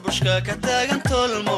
bushka ka taagan tolmo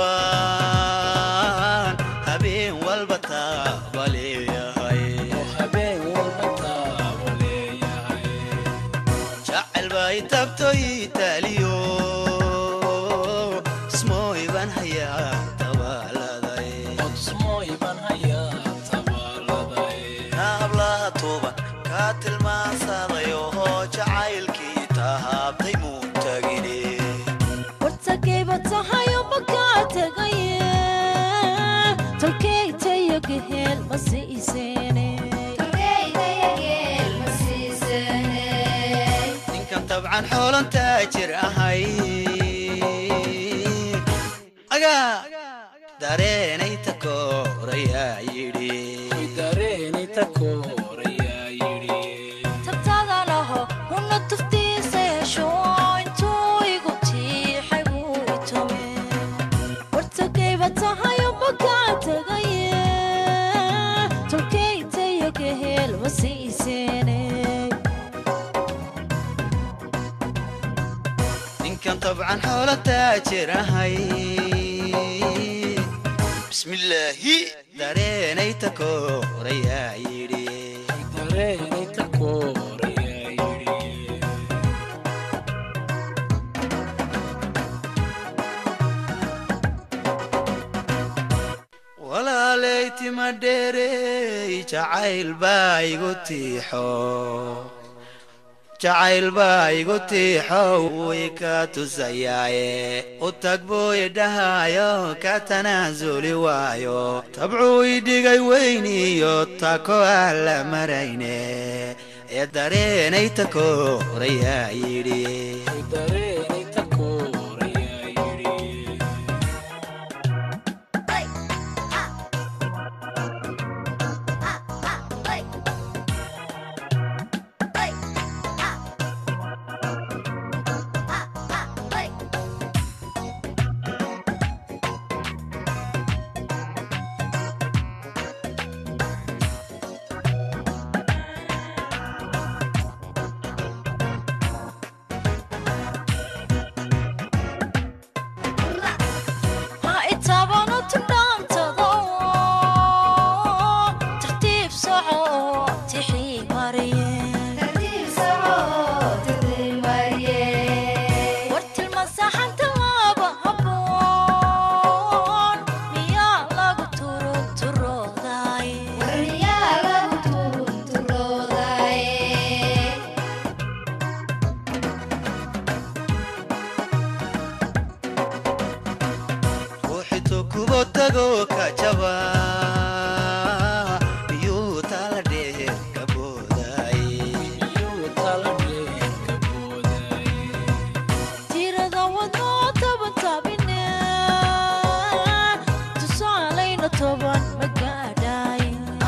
umbaan habeen walba taaba leeyahay habeen walba taabo leeyahay jacayl bay tabto itaaliyo smooy baan hayaa tabaaladay odsmooy baan hayaa tabaaladay hablaha tuuban kaa tilmaansaday oo jacaylkii tahaabtay muu tagine wartagayba tahayo makaa tagaye tolkeytayo geheel ma siiseene ninkan tabcan xoolan taajir ahay agaa dareenay takoorayaa yidhi way dareenay takoorayaa yidhi tabtada laho huna tuftiisa yeesho intuu igu tiixay buu itome wartagayba tahayo makaa tagaye tolkeytayo geheel ma siiseene ninkan tabcan xoola taajir ahay bismillaahi dareenay takoorayaa yidhi way dareenay takoorayaa yidhi walaalay tima dheerey jacayl baa igu tiixo jacayl baa igu tiixo way ka tusayaaye u tag buu idhahayo ka tanaasuli waayo tabcuu idhigay weyniyo tako aan la marayne ee dareenay takoorayaa yidhi way dareenay takoorayaa yidhi ha itaabano tudhaantado tartiib soco tixii mariye war tilmasaxan tallaaba habboon miyaa lagu turug turooday ruuxito kubo tago ka jaba miyuu tala dheer ka booday iyuu tala dheer ka booday tirada wadnoo toban taabine tusaalayna toban ma gaadhay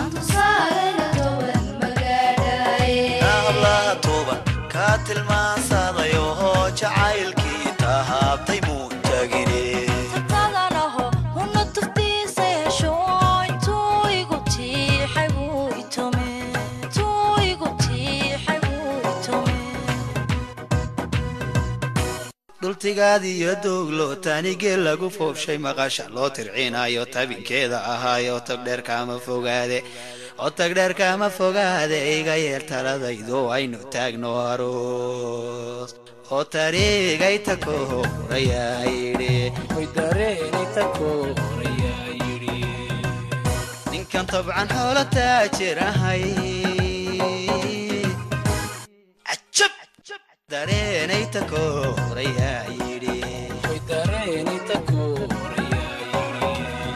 hablaha tuuban kaa tilmaansaday oo jacaylkii tahaabtay muu tagine tabtada laho huna tuftiisa yeesho intuu igu tiixay buu itome intuu igu tiixay buu itome dhultigaadiyo dooglo tanigee lagu foobshay maqasha loo tirciinayo tabinkeeda ahaayo tagdheer kaama fogaade oo tagdheer kaama fogaade iga yeel taladaydo aynu taagno aroos oo tariigay takoorayaa yidhi way dareenay takoorayaa yidhi ninkan tabcan xoola taajir ahay cajab dareenay takoorayaa yidhi way dareenay takoorayaa yidhi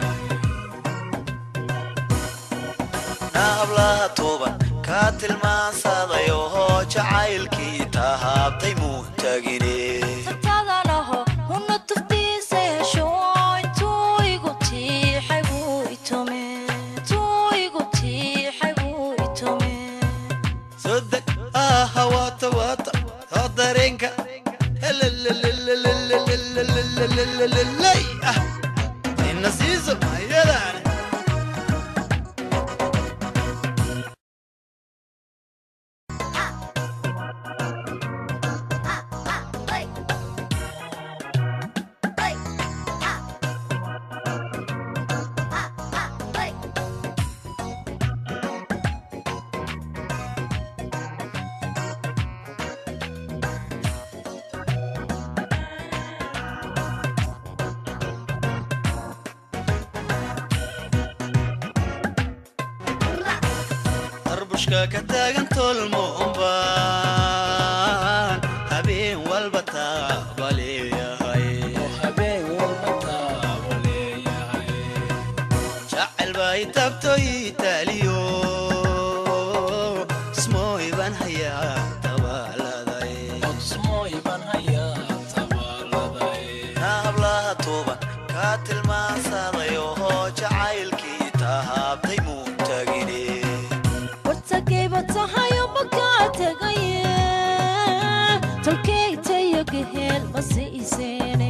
hablaha tuuban kaa tilmaansaday oo jacaylkii tahaabtay muu tagine tabtada laho huna tuftiisa yeesho intuu igu tiixay buu itome intuu igu tiixay buu itome sodeg aha waata waata oo dareenka heleleleleleleleleleleleleleleleley ah ina siiso ayadaane tooshka ka taagan tolmo umbaan habeen walba taaba leeyahay oo habeen walba taabo leeyahay jacayl baa i tabto ii taaliyo ismooy baan hayaa tabaaladay odsmooy baan hayaa tabaaladay hablaha tuuban kaa tilmaansaday oo jacaylkii tahaabtay muu tagine wartagayba tahayo makaa tegaye tolkeytayo geheel ma siiseene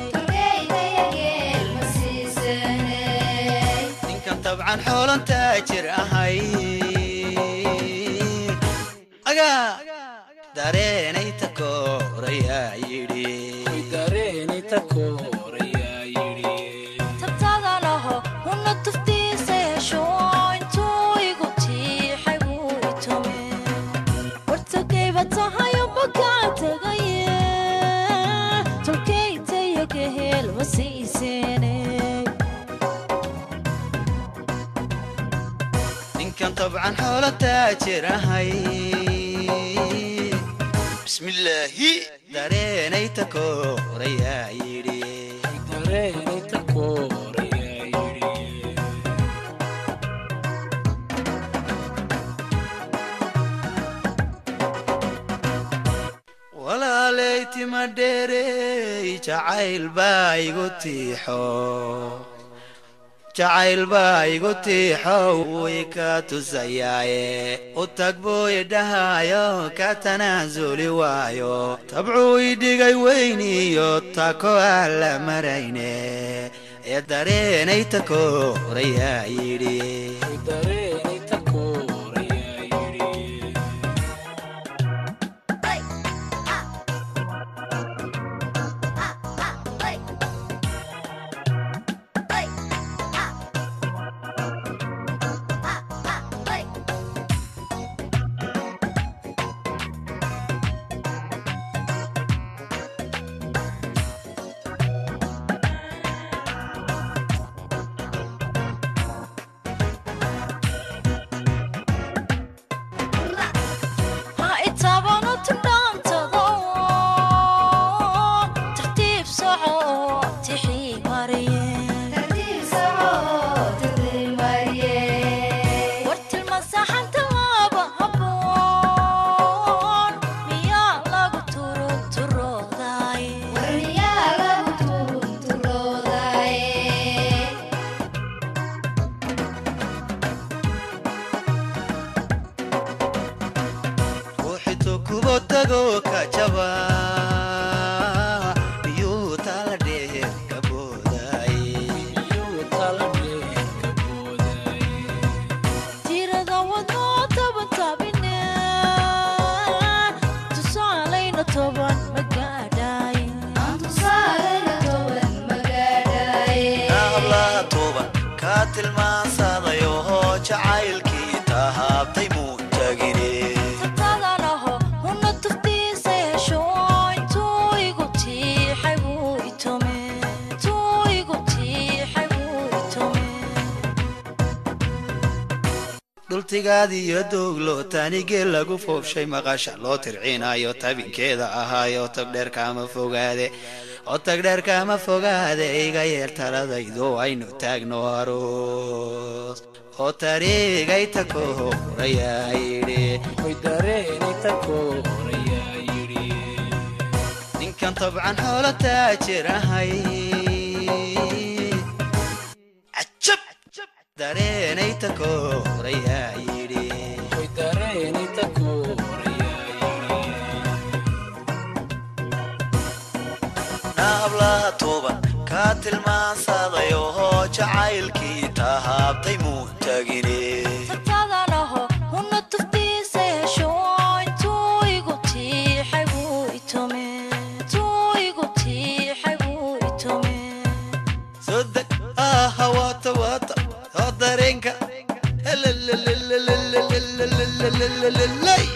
ninkan tabcan xoolan taajir ahay agaa dareenay takoorayaa yidhi way dareeni takoorayaa yidhi tabtaadanaho huna tuftiisa hesho intuu igu tiixay wuu itume wartagayba tahayo makaa tegaye tolkeytayo geheel ma siiseene ninkan tabcan xoola taajir ahay bismillaahi dareenay takoorayaa yidhi way dareeni takoorayaa yidhi walaaley tima dheerey jacayl baa igu tiixo jacayl baa igu tiixo wuy ka tusayaaye u tag buu idhahayo ka tanaasuli waayo tabcuu idhigay weyniyo tako aan la marayne ee dareenay takoorayaa yidhi way dareeni takoorayaa yidhi ha itaabano tudhaantada tartiib soco tixii mariye war tilmasaxanta laaba haboon miyaa lagu turug turoodaye ruuxito kubo tago ka jaba miyuu tala dheer ka booday iyuu tala dheerka boodaye tirada wadnoo toban tabine tusaalayna toban magaadhaye hablaha tuuban kaa tilmaansaday oo jacaylkii tahaabtay muu tagine tabtaadanaho huna tuftiisa hesho intuu igu tiixay wuu itume intuu igu tiixay wuu itume dhultigaadiyo dooglo taanigee lagu foobshay maqasha loo tirciinayo tabinkeeda ahaayo tagdheer kaama fogaade oo tagdheer kaama fogaade iga yeel taladaydo aynu taagno aroos oo tariigay takoorayaa yidhi way dareeni takoorayaa yidhi ninkan tabcan xoolo taajir ahay cajab dareenay takoorayaa yidhi way dareeni takoorayaa yidhi hablaha tuuban kaa tilmaansaday oo jacaylkii tahaabtay muu tagine tabtaadanaho huna tuftiisa hesho intuu igu tiixay wuu itume intuu igu tiixay wuu itume soo deg aha waata waata oo dareenka Lay.